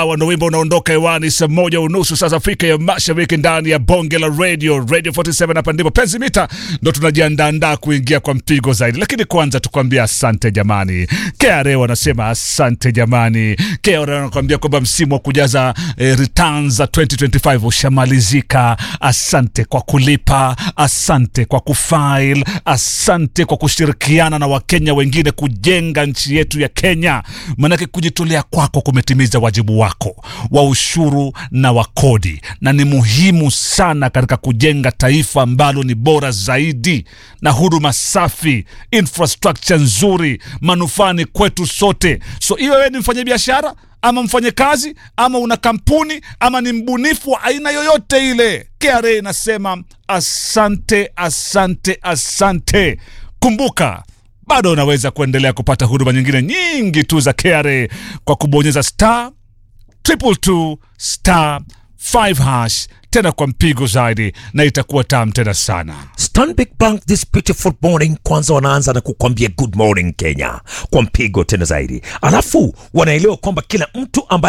ndo wimbo unaondoka hewani saa moja unusu saa za Afrika ya Mashariki ndani ya bonge la radio radio 47. Hapa ndipo penzi mita ndo tunajiandaandaa kuingia kwa mpigo zaidi, lakini kwanza tukwambia asante jamani. KRA wanasema asante jamani. KRA wanakwambia kwamba msimu wa kujaza eh, returns za 2025 ushamalizika. Asante kwa kulipa, asante kwa kufile, asante kwa kushirikiana na Wakenya wengine kujenga nchi yetu ya Kenya, manake kujitolea kwako kumetimiza wajibu wako wa ushuru na wa kodi, na ni muhimu sana katika kujenga taifa ambalo ni bora zaidi na huduma safi, infrastructure nzuri, manufaa ni kwetu sote. So iwe wewe ni mfanyabiashara ama mfanyakazi ama una kampuni ama ni mbunifu wa aina yoyote ile, KRA inasema asante, asante, asante. Kumbuka bado unaweza kuendelea kupata huduma nyingine nyingi tu za KRA kwa kubonyeza star triple two star 5 hash tena kwa mpigo zaidi, na itakuwa tamu tena sana. Stanbic Bank this beautiful morning, kwanza wanaanza na kukwambia good morning Kenya kwa mpigo tena zaidi, alafu wanaelewa kwamba kila mtu ambaye